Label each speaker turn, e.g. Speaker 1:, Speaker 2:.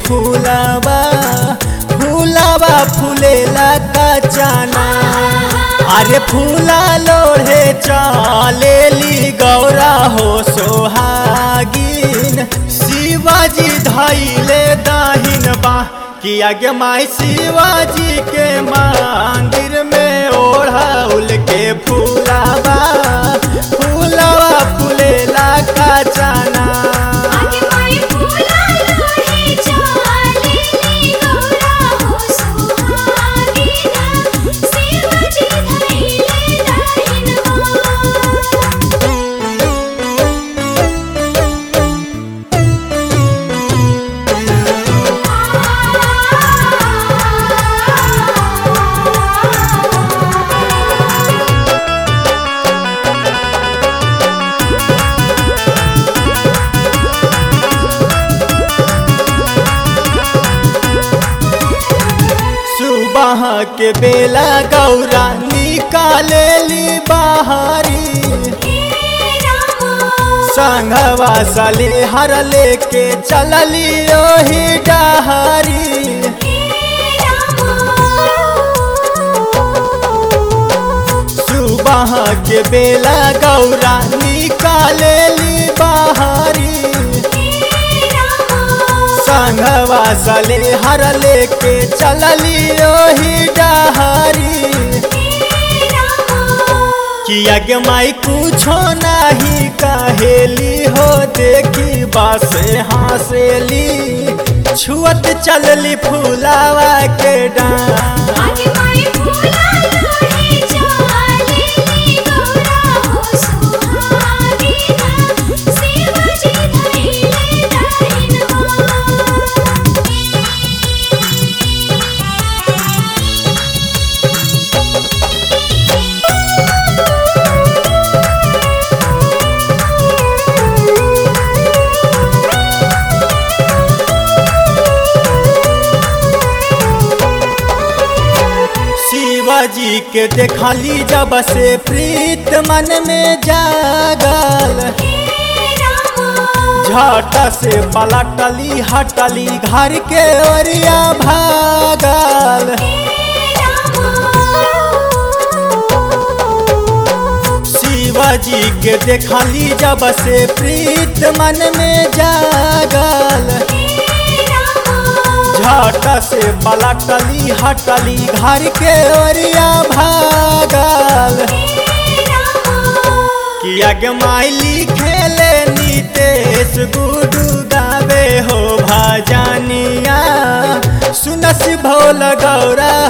Speaker 1: फूलावा फूलावा फूलेला का जाना अरे फूला लोढ़े चलेली गौरा हो सोहागिन शिवाजी धैले दाहिन बा कि आगे माई शिवाजी के मंदिर में ओढ़ाउल के फूलावा फूलावा फूलेला का जाना
Speaker 2: आगे माई फूला लोहे चालेली गौरा हो सुहागिना शिवजी धैले दाहिनवा
Speaker 1: सुबह के बेला गौरा निकालेली बाहरी संघवा सली हर लेके चलली ओही डहरी सुबह के बेला गौरा निकालेली बाहरी संघवा सली हर लेके चलली ओही डहरी किया के माई कुछो नहीं कहेली हो देखी बासे हंसेली छुअत चलली फूलावा के डांस
Speaker 2: आगे माई फूला लोहे चालेली गौरा हो सुहागिना शिवजी धैले दाहिनवा
Speaker 1: शिवाजी के देखली जब से प्रीत मन में जागल झट से पलटली हटली घर के ओरिया भागल शिवाजी के देखली जब से प्रीत मन में जागल झट से पलटली हटली घर के ओरिया भागल किया के माइली खेले नीतेश गुडू गावे हो भजनिया सुनस भोल गौरा